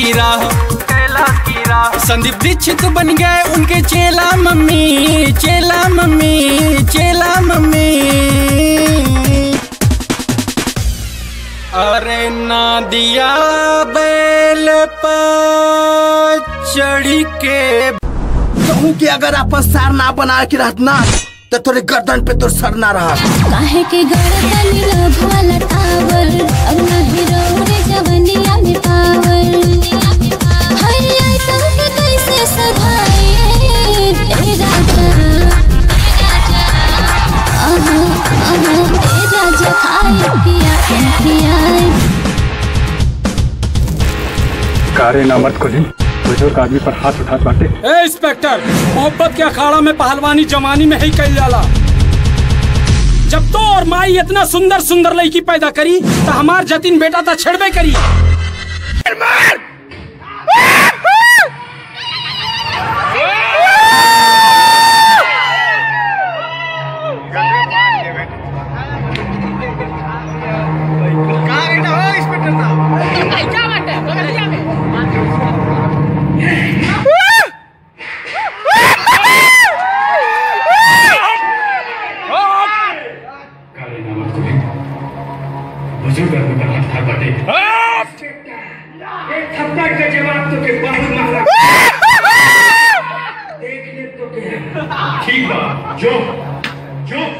की राह संदीप दीक्षित बन गए उनके चेला मम्मी चेला मम्मी चेला मम्मी अरे ना दिया बैल पर चढ़ी के कहूँ कि अगर आपस सार ना बना के रहत ना तो तोरे गर्दन पे तो सर ना रहा काहे के गर्दन लभ वाला टावर अब नहीं रे जवनिया में पावर हर आइटम के कैसे सधाए ए राजा आहा आहा ए राजा खाए पिया पिया कारे नामत खुली बुजुर्ग आदमी पर हाथ उठात बाटे ए इंस्पेक्टर मोहब्बत के अखाड़ा में पहलवानी जमानी में ही कल जाला जब तो और माई इतना सुंदर सुंदर लड़की पैदा करी तो हमार जतिन बेटा तो छेड़बे करी कारे नामत खुली बुजुर्ग आदमी पर हाथ उठात बाटे एक थप्पड़ के जवाब तो के बहुत मारा देख ले तो के ठीक बा जो जो